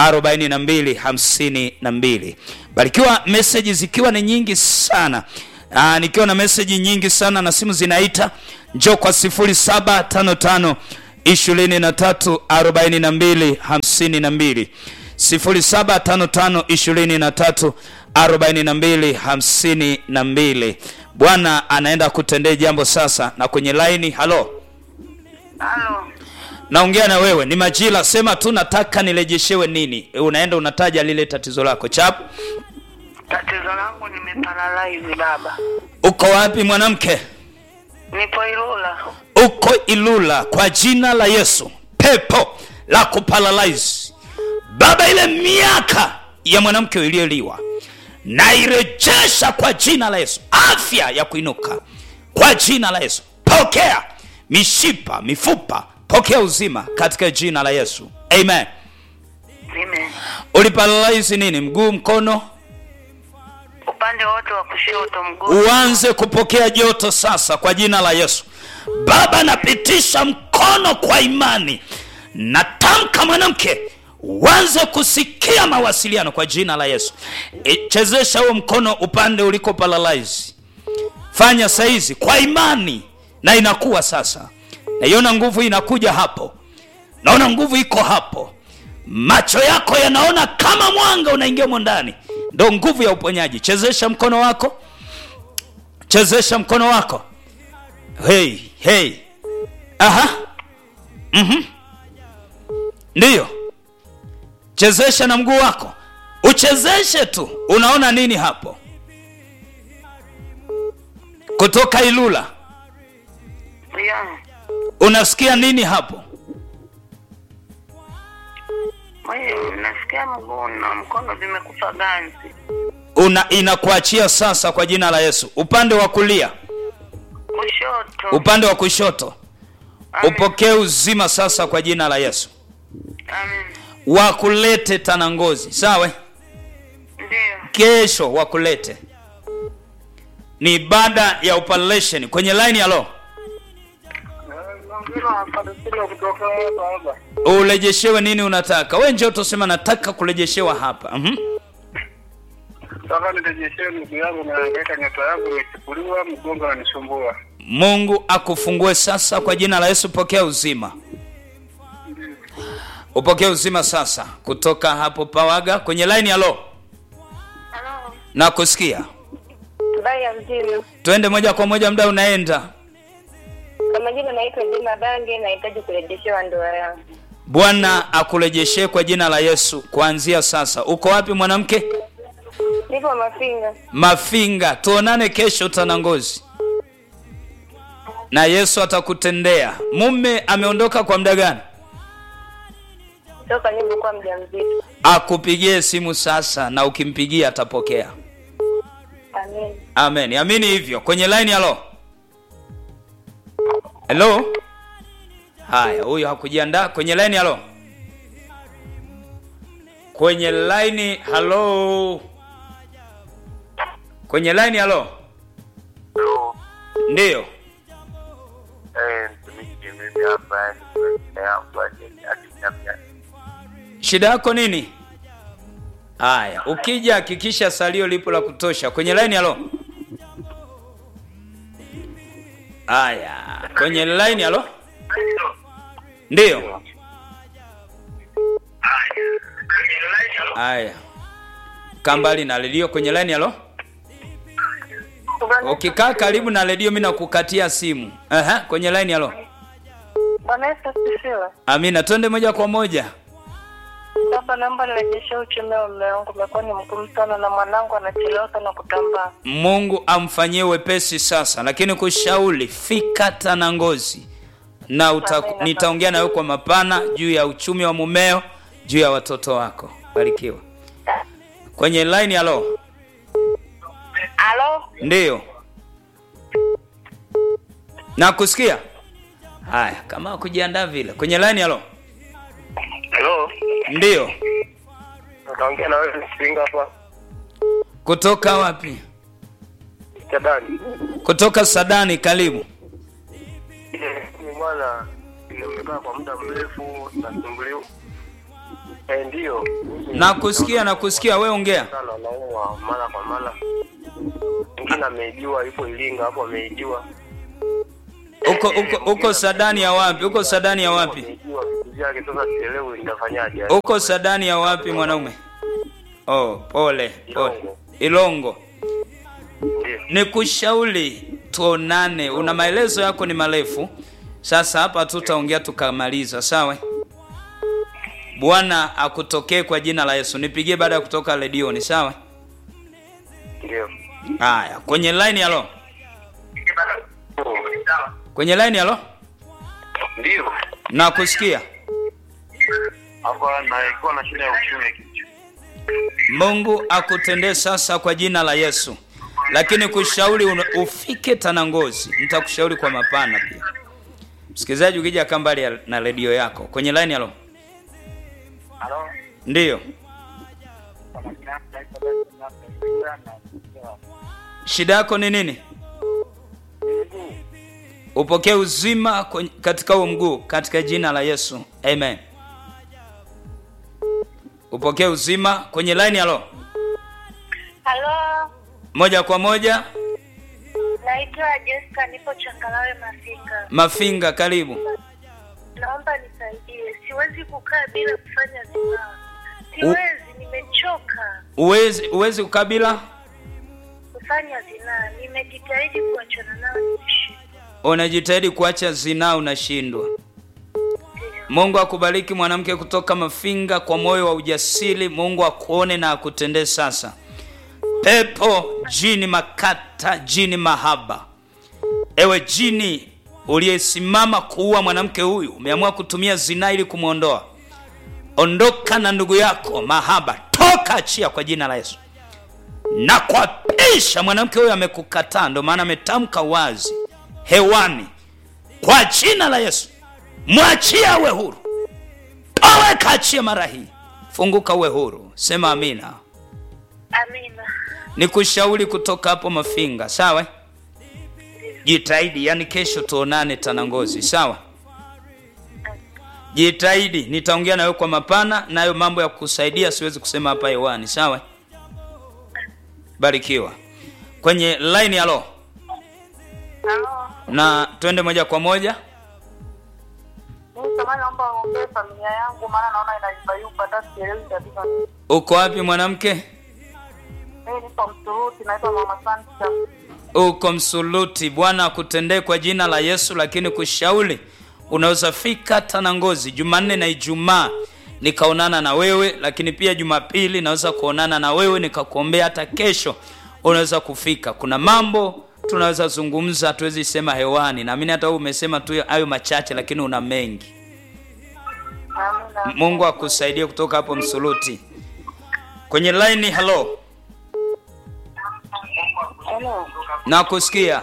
E: 4252 barikiwa meseji zikiwa ni nyingi sana Aa, nikiwa na meseji nyingi sana na simu zinaita njo kwa 0755 23 42 52 0755 23 42 52 bwana anaenda kutendea jambo sasa na kwenye laini halo
H: Halo,
E: naongea na wewe ni majira sema tu nataka nirejeshewe nini unaenda unataja lile tatizo lako chap
H: tatizo langu nimeparalaizi baba.
E: uko wapi mwanamke
H: Nipo Ilula.
E: uko ilula kwa jina la yesu pepo la kuparalyze baba ile miaka ya mwanamke iliyoliwa nairejesha kwa jina la yesu afya ya kuinuka kwa jina la yesu pokea mishipa mifupa pokea uzima katika jina la yesu amen
H: Amen.
E: uliparalyze nini mguu mkono
H: Upande wote wa kushoto mguu.
E: uanze kupokea joto sasa kwa jina la yesu baba napitisha mkono kwa imani natamka mwanamke uanze kusikia mawasiliano kwa jina la yesu E, chezesha huo mkono upande uliko paralyze fanya saizi kwa imani na inakuwa sasa naiona nguvu inakuja hapo naona nguvu iko hapo macho yako yanaona kama mwanga unaingia mo ndani ndo nguvu ya uponyaji chezesha mkono wako chezesha mkono wako hey, hey. aha mm-hmm. ndiyo chezesha na mguu wako uchezeshe tu unaona nini hapo kutoka ilula
H: Yeah.
E: unasikia nini hapo
H: Mimi nasikia mguu na mkono vimekufa ganzi.
D: una inakuachia sasa kwa jina la Yesu. Upande wa kulia,
H: Kushoto.
D: upande wa kushoto,
H: Amen.
D: upokee uzima sasa kwa jina la Yesu.
H: Amen.
D: Wakulete Tanangozi, sawa?
H: Ndio.
D: Kesho wakulete, ni ibada ya operation kwenye line ya lo urejeshewe nini unataka we njoo tusema nataka kurejeshewa hapa mm
I: Sasa nirejeshewe ndugu yangu, naangaika nyota yangu imechukuliwa, mgongo unanisumbua.
D: mungu akufungue sasa kwa jina la yesu pokea uzima upokee uzima sasa kutoka hapo pawaga kwenye line ya lo
H: Halo.
D: na kusikia
H: Habari ya mjini.
D: twende moja kwa moja muda unaenda
H: Kwa majina naitwa Juma Bange, nahitaji kurejeshewa ndoa yangu.
D: bwana akurejeshe kwa jina la yesu kuanzia sasa uko wapi mwanamke
H: Nipo Mafinga.
D: mafinga tuonane kesho tanangozi na yesu atakutendea mume ameondoka kwa muda gani
H: Toka nilipokuwa mjamzito.
D: akupigie simu sasa na ukimpigia atapokea
H: Amen.
D: amen amini hivyo kwenye line halo helo haya huyo hakujiandaa kwenye line halo kwenye line halo kwenye line halo ndiyo
I: Eh, mtumishi mimi hapa ni yangu akiniambia
D: shida yako nini haya ukija hakikisha salio lipo la kutosha kwenye line halo haya kwenye line halo ndiyo haya kambali na redio kwenye line halo ukikaa karibu na redio mi nakukatia simu Aha, kwenye line halo
H: Bwana Yesu asifiwe.
D: amina twende moja kwa moja
H: Baba, naomba nirejeshe uchumi wa mume wangu, umekuwa ni mgumu sana na mwanangu anachelewa sana kutambaa.
D: mungu amfanyie wepesi sasa lakini kushauri fika tanangozi na uta,
H: Amina.
D: nitaongea nawe kwa mapana juu ya uchumi wa mumeo juu ya watoto wako barikiwa kwenye line halo
H: Halo?
D: ndiyo na kusikia haya kama kujiandaa vile kwenye line halo
I: Hello,
D: ndiyo
I: naongea na wewe Singa hapa
D: kutoka wapi
I: Chadani.
D: kutoka sadani karibu
I: Ni bwana, nimekaa kwa muda mrefu nasumbuliwa. Eh, ndio.
D: na kusikia na kusikia we ongea
I: sana naumwa mara kwa mara. Mwingine ameijiwa, yupo Ilinga hapo ameijiwa.
D: uko uko uko sadani ya wapi uko sadani ya wapi
I: Ameijiwa vitu vyake, sasa sielewi nitafanyaje.
D: uko sadani ya wapi mwanaume oh pole pole ilongo
I: Ndio.
D: ni kushauri tuonane una maelezo yako ni marefu sasa hapa tutaongea tukamaliza sawa bwana akutokee kwa jina la yesu nipigie baada ya kutoka redioni sawa
I: Ndio.
D: haya kwenye line halo kwenye line halo
I: Ndio.
D: na kusikia
I: Hapa naikuwa na shida ya uchumi ya kichwa.
D: mungu akutendee sasa kwa jina la yesu lakini kushauri un- ufike tanangozi nitakushauri kwa mapana pia msikilizaji ukija kaa mbali ya- na redio yako kwenye line halo
I: Halo.
D: ndiyo shida yako ni nini upokee uzima kwenye- katika huo mguu katika jina la yesu amen upokee uzima kwenye line halo
H: Halo?
D: moja kwa moja
H: Naitwa Jessica, nipo Changalawe Mafinga.
D: mafinga karibu
H: Naomba nisaidie, siwezi kukaa bila kufanya zinaa. Siwezi, nimechoka
D: uwezi uwezi ukabila
H: kufanya zinaa. Nimejitahidi kuachana nao, nimeshindwa.
D: unajitahidi kuacha zinaa unashindwa mungu akubariki mwanamke kutoka mafinga kwa moyo wa ujasiri mungu akuone na akutendee sasa pepo jini makata jini mahaba ewe jini uliyesimama kuua mwanamke huyu umeamua kutumia zinaa ili kumwondoa ondoka na ndugu yako mahaba toka achia kwa jina la yesu na kuapisha mwanamke huyo amekukataa ndo maana ametamka wazi hewani kwa jina la yesu mwachie awe huru towe kaachie mara hii funguka uwe huru sema amina
H: Amina.
D: ni kushauri kutoka hapo mafinga sawa jitahidi yani kesho tuonane tanangozi sawa jitahidi nitaongea nawe kwa mapana nayo mambo ya kusaidia siwezi kusema hapa hewani sawa barikiwa kwenye line halo
H: Halo.
D: na twende moja kwa moja
H: Mimi samahani naomba uombee familia yangu maana naona inayumbayumba hata sielewi kabisa.
D: uko wapi mwanamke
H: Mimi nipo Msuruti naitwa Mama Santa.
D: uko msuluti bwana akutendee kwa jina la yesu lakini kushauri unaweza fika tanangozi jumanne na ijumaa nikaonana na wewe lakini pia jumapili naweza kuonana na wewe nikakuombea hata kesho unaweza kufika kuna mambo tunaweza zungumza hatuwezi sema hewani naamini hata wewe umesema tu hayo machache lakini una mengi
H: Amina.
D: mungu akusaidie kutoka hapo msuluti kwenye line halo
H: Halo.
D: nakusikia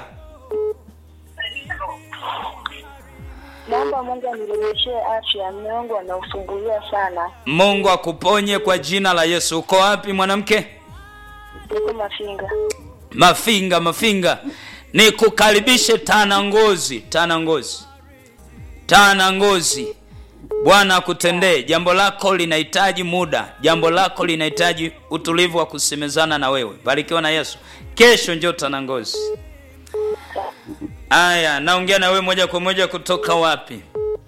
H: Naomba Mungu anirejeshee afya. Mume wangu anausumbulia sana.
D: mungu akuponye kwa jina la yesu uko wapi mwanamke
H: Niko Mafinga.
D: mafinga mafinga ni kukaribishe tana ngozi tana ngozi tana ngozi bwana akutendee jambo lako linahitaji muda jambo lako linahitaji utulivu wa kusemezana na wewe barikiwa na yesu kesho njo tana ngozi aya naongea na wewe moja kwa moja kutoka wapi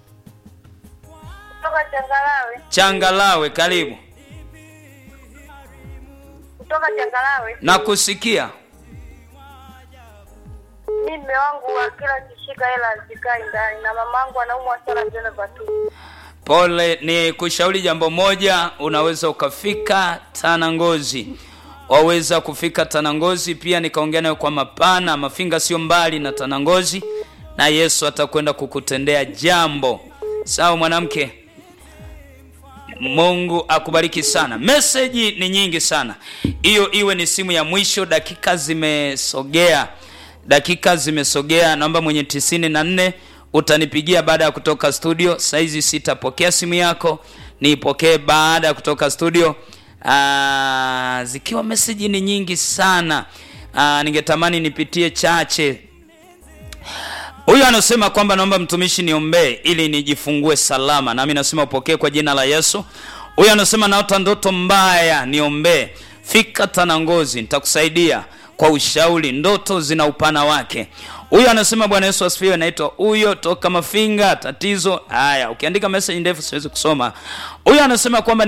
H: Kutoka Changalawe.
D: changalawe karibu
H: Kutoka Changalawe.
D: nakusikia
H: Mimi mume wangu wa kila kishika hela hazikai ndani na mamangu anaumwa sana vidonda vya tumbo.
D: pole ni kushauri jambo moja unaweza ukafika tanangozi waweza kufika tanangozi pia nikaongea nayo kwa mapana mafinga sio mbali na tanangozi na yesu atakwenda kukutendea jambo sawa mwanamke mungu akubariki sana meseji ni nyingi sana hiyo iwe ni simu ya mwisho dakika zimesogea dakika zimesogea naomba mwenye tisini na nne utanipigia baada ya kutoka studio saizi sitapokea simu yako niipokee baada ya kutoka studio Aa, zikiwa meseji ni nyingi sana Aa, ningetamani nipitie chache huyu anasema kwamba naomba mtumishi niombee ili nijifungue salama nami nasema upokee kwa jina la yesu huyu anasema naota ndoto mbaya niombee fika tanangozi nitakusaidia kwa ushauri ndoto zina upana wake huyu anasema bwana yesu asifiwe naitwa huyo toka mafinga tatizo haya ukiandika message ndefu siwezi kusoma huyu anasema kwamba